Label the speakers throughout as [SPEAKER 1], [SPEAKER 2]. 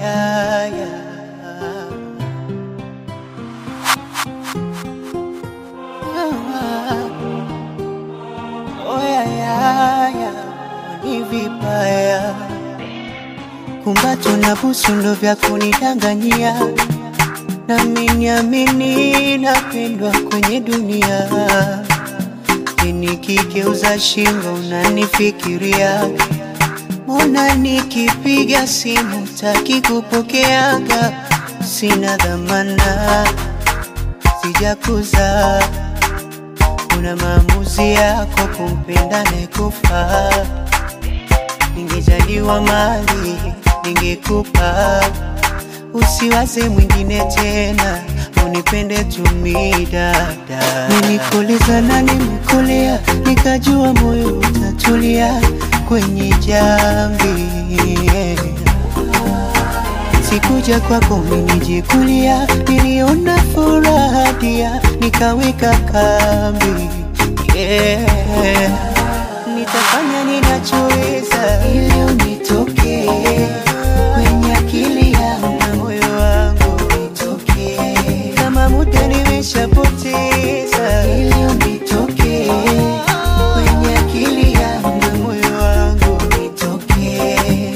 [SPEAKER 1] yeah, yeah. Oh, yeah, yeah, yeah. Ni vibaya kumbato na busu ndo vya kunidanganyia, nami niamini napendwa kwenye dunia. Nikigeuza shingo unanifikiria, mbona nikipiga simu taki kupokeaga? Sina dhamana, sijakuza una maamuzi yako kumpenda nekufa. Ningejaliwa mali ningekupa, usiwaze mwingine tena, unipende tumi dada. Nilikuuliza na nimekulia, nikajua moyo utatulia kwenye jambi Sikuja kwako minijikulia, niliona furaha dia, nikaweka kambi yeah. Nitafanya ninachoweza ili unitokee kwenye akili yangu na moyo wangu nitokee, kama muda nimeshapoteza ili unitokee kwenye akili yangu na moyo wangu nitokee,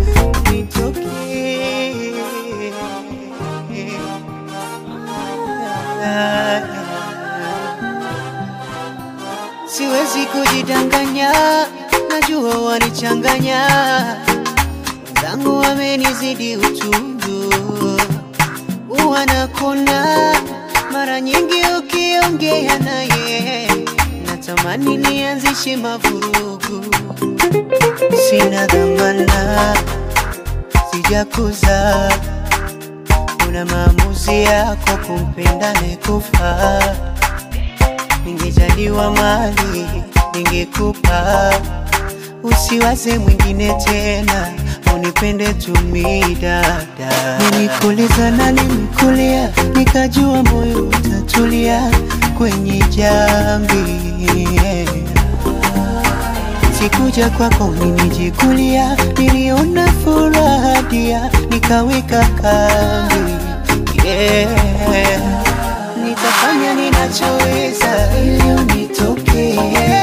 [SPEAKER 1] Siwezi kujidanganya, najua wanichanganya, wenzangu wamenizidi utundu, wanakona mara nyingi ukiongea naye, natamani nianzishe mavurugu, sina dhamana, sijakuza una maamuzi yako kumpenda nekufa. Ningejaliwa mali ningekupa, usiwaze mwingine tena, unipende tumi dada. Nilikuuliza na nimekulia, nikajua moyo utatulia kwenye jambi Sikuja kwako minijikulia, niliona furaha dia, nikaweka kambi yeah. Nitafanya ninachoweza ili unitokee